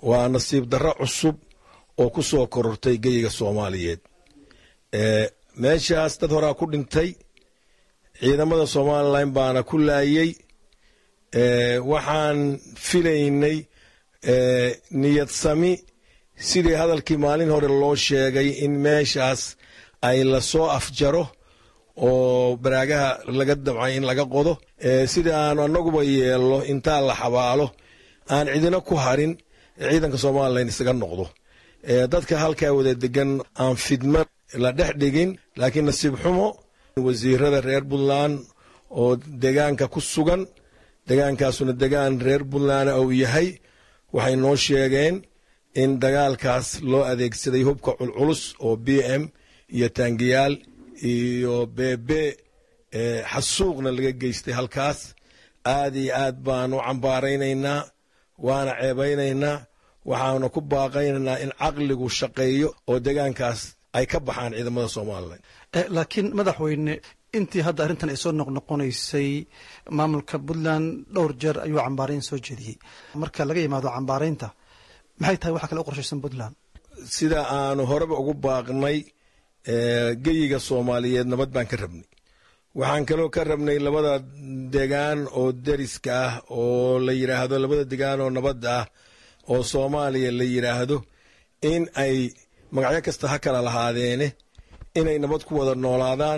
waa nasiib darro cusub oo ku soo korortay geyiga soomaaliyeed meeshaas dad horaa ku dhintay ciidamada somalilan baana ku laayey waxaan filaynay niyad sami sidii hadalkii maalin hore loo sheegay in meeshaas ay lasoo afjaro oo baraagaha laga damcay in laga qodo sida aanu annaguba yeelno intaa la xabaalo aan cidina ku harin ciidanka somalilan isaga noqdo dadka halkaa wada degan aan fidma la dhex dhigin laakiin nasiib xumo wasiirada reer puntland oo degaanka ku sugan degaankaasuna degaan reer puntland uu yahay waxay noo sheegeen in dagaalkaas loo adeegsaday hubka culculus oo b m iyo taangiyaal iyo beebe xasuuqna laga geystay halkaas aad iyo aad baanu cambaaraynaynaa waana ceebaynaynaa waxaana ku baaqaynaynaa in caqligu shaqeeyo oo degaankaas ay ka baxaan ciidamada somalilan laakiin madaxweyne intii hadda arrintan ay soo noqnoqonaysay maamulka puntland dhowr jeer ayuu cambaarayn soo jeediyey marka laga yimaado cambaaraynta maxay tahay waxa kale u qorshaysan puntland sida aanu horeba ugu baaqnay geyiga soomaaliyeed nabad baan ka rabnay waxaan kaloo ka rabnay labada degaan oo deriska ah oo la yidhaahdo labada degaan oo nabadda ah oo soomaaliya la yidhaahdo in ay magacyo kasta ha kala lahaadeene inay nabad ku wada noolaadaan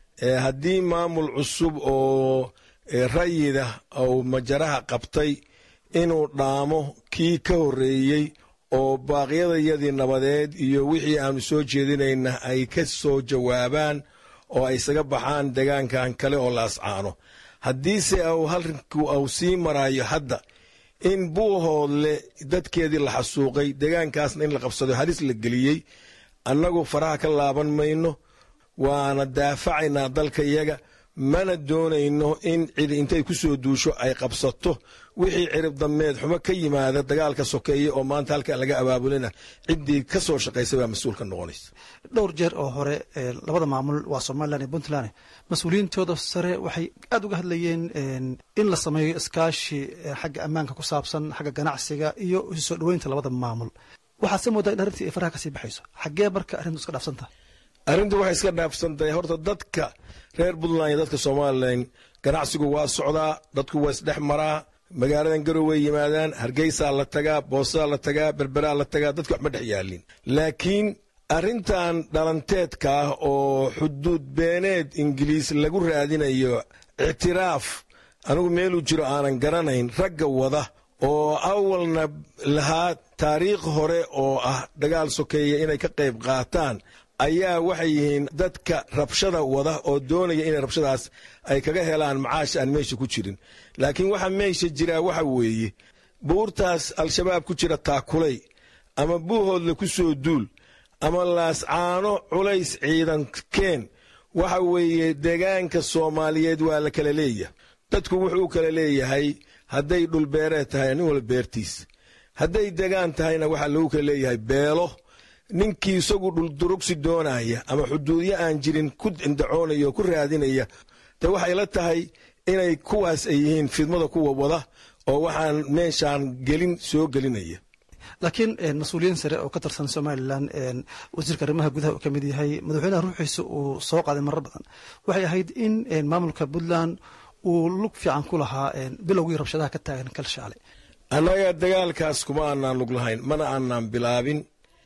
haddii maamul cusub oo rayida ou majaraha qabtay inuu dhaamo kii ka horreeyey oo baaqyadayadii nabadeed iyo wixii aanu soo jeedinayna ay ka soo jawaabaan oo ay isaga baxaan degaankan kale oo la ascaano haddiise au halrinku au sii maraayo hadda in buuhoodle dadkeedii la xasuuqay degaankaasna in la qabsado halis la geliyey annagu faraha ka laaban mayno waana daafacaynaa dalka iyaga mana doonayno in cidi intay ku soo duusho ay qabsato wixii cirib dameed xumo ka yimaada dagaalka sokeeye oo maanta halka laga abaabulina ciddii ka soo shaqaysay baa mas-uul ka noqonaysa dhowr jeer oo hore labada maamul waa somalilan iyo puntland mas-uuliyiintooda sare waxay aada uga hadlayeen in la sameeyo iskaashi xagga ammaanka ku saabsan xagga ganacsiga iyo isu soo dhoweynta labada maamul waxaad se moodaa in arrintii ay faraha kasii baxayso xaggee marka arrintu iska dhaafsan tahay arrintu waxay iska dhaafsan tahay horta dadka reer puntland iyo dadka somalilan ganacsigu waa socdaa dadku waa isdhex maraa magaaladan garoway yimaadaan hargeysaa la tagaa boosaa la tagaa berberaa la tagaa dadka waxma dhex yaalin laakiin arrintan dhalanteedka ah oo xuduud beeneed ingiliis lagu raadinayo ictiraaf anigu meeluu jiro aanan garanayn ragga wada oo awalna lahaa taariikh hore oo ah dagaal sokeeya inay ka qayb qaataan ayaa waxay yihiin dadka rabshada wada oo doonaya inay rabshadaas ay kaga helaan macaash aan meesha ku jirin laakiin waxa meesha jiraa waxa weeye buurtaas al-shabaab ku jira taakulay ama buuhoodla ku soo duul ama laascaano culays ciidan keen waxa weeye degaanka soomaaliyeed waa la kala leeyahay dadku wuxuu kala leeyahay hadday dhulbeereed tahay nin wala beertiis hadday degaan tahayna waxaa lagu kala leeyahay beelo ninkii isagu dhuldurugsi doonaya ama xuduudyo aan jirin ku indacoonaya oo ku raadinaya de waxay la tahay inay kuwaas ay yihiin fidmada kuwa wada oo waxaan meeshaan gelin soo gelinaya laakiin mas-uuliyiin sare oo ka tirsan somalilan wasiirka arrimaha gudaha uu ka mid yahay madaxweynaha ruuxiisa uu soo qaaday marar badan waxay ahayd in maamulka puntland uu lug fiican ku lahaa bilowgii rabshadaha ka taagan kalshaale annaga dagaalkaas kuma aanaan lug lahayn mana aanaan bilaabin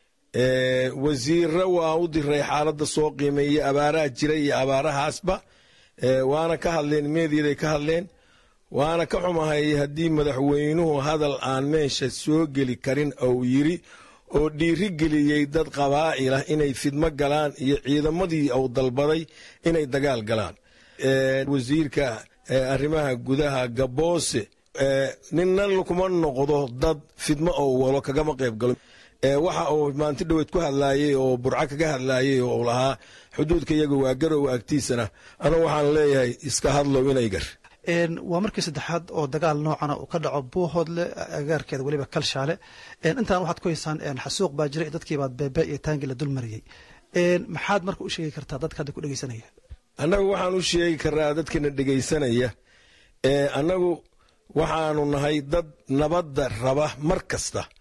wasiirra waa u diray xaaladda soo qiimeeyey abaaraha jira iyo abaarahaasba waana ka hadleen meediyaday ka hadleen waana ka xumahay haddii madaxweynuhu hadal aan meesha soo geli karin ou yiri oo dhiiri geliyey dad qabaa'ilah inay fidmo galaan iyo ciidamadii uu dalbaday inay dagaal galaan wasiirka arrimaha gudaha gaboose ninna kuma noqdo dad fidmo ou walo kagama qayb galo waxa uu maanti dhoweed ku hadlaayey oo burco kaga hadlaayey oo uu lahaa xuduudka iyagu waa garow agtiisana anu waxaan leeyahay iska hadlow inay gar waa markii saddexaad oo dagaal noocana uu ka dhaco buuhoodle agaarkeeda weliba kalshaale intaan waxaad ku haysaan xasuuq baa jira dadkiibaad beebe iyo taangi la dul mariyey maxaad marka u sheegi kartaa dadka hadda ku dhegeysanaya annagu waxaan u sheegi karaa dadkana dhegaysanaya annagu waxaanu nahay dad nabadda raba mar kasta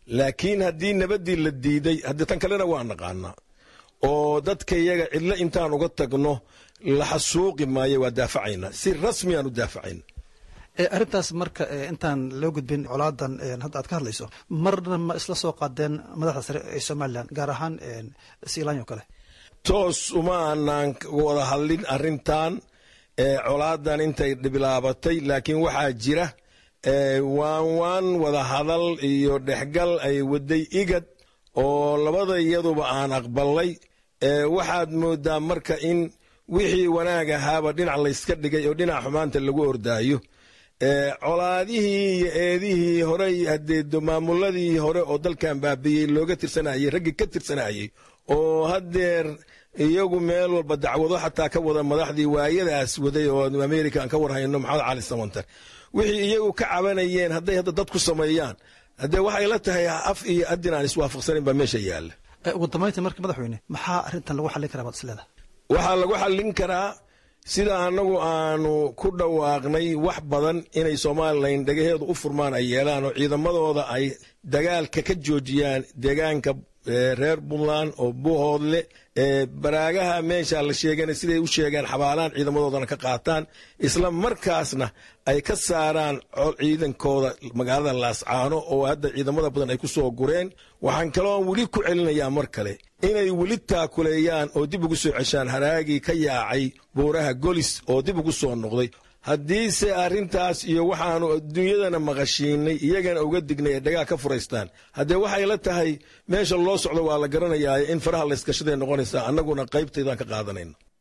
laakiin haddii nabaddii la diiday haddii tan kalena waa naqaanaa oo dadka iyaga cidlo intaan uga tagno la xasuuqi maayo waa daafacaynaa si rasmiyaan u daafacayna arrintaas marka intaan loo gudbin colaadan hadda aad ka hadlayso marna ma isla soo qaadeen madaxda sare ee somalilan gaar ahaan siilaanyo kale toos uma aanaan wada hadlin arrintan colaadan intay bilaabatay laakiin waxaa jira waan waan wada hadal iyo dhexgal ay waday igad oo labada iyaduba aan aqbalay waxaad moodaa marka in wixii wanaag ahaaba dhinac layska dhigay oo dhinac xumaanta lagu ordaayo colaadihii iyo eedihii hore haddee maamuladii hore oo dalkan baabiyey looga tirsanayey raggii ka tirsanayey oo haddeer iyagu meel walba dacwado xataa ka wada madaxdii waayadaas waday oo america aan ka warhayno maxamed cali samantar wixii iyagu ka cabanayeen hadday hadda dad ku sameeyaan haddee waxay la tahay af iyo adin aan iswaafaqsanin baa meesha yaalla ugu dambayntii marka madaxweyne maxaa arrintan lagu xallin karaa baad isleedahay waxaa lagu xallin karaa sida annagu aanu ku dhawaaqnay wax badan inay somalilan dhagaheedu u furmaan ay yeelaan oo ciidamadooda ay dagaalka ka joojiyaan deegaanka reer puntland oo buhoodle baraagaha meesha la sheegana siday u sheegaan xabaalaan ciidamadoodana ka qaataan isla markaasna ay ka saaraan ciidankooda magaalada laascaano oo hadda ciidamada badan ay ku soo gureen waxaan kaloo weli ku celinayaa mar kale inay weli taakuleeyaan oo dib ugu soo ceshaan haraagii ka yaacay buuraha golis oo dib ugu soo noqday haddiise arrintaas iyo waxaanu adduunyadana maqashiinay iyagana uga dignay ee dhagaa ka furaystaan haddee waxay la tahay meesha loo socdo waa la garanayaa in faraha layskashaday noqonaysaa annaguna qaybtaydaan ka qaadanayna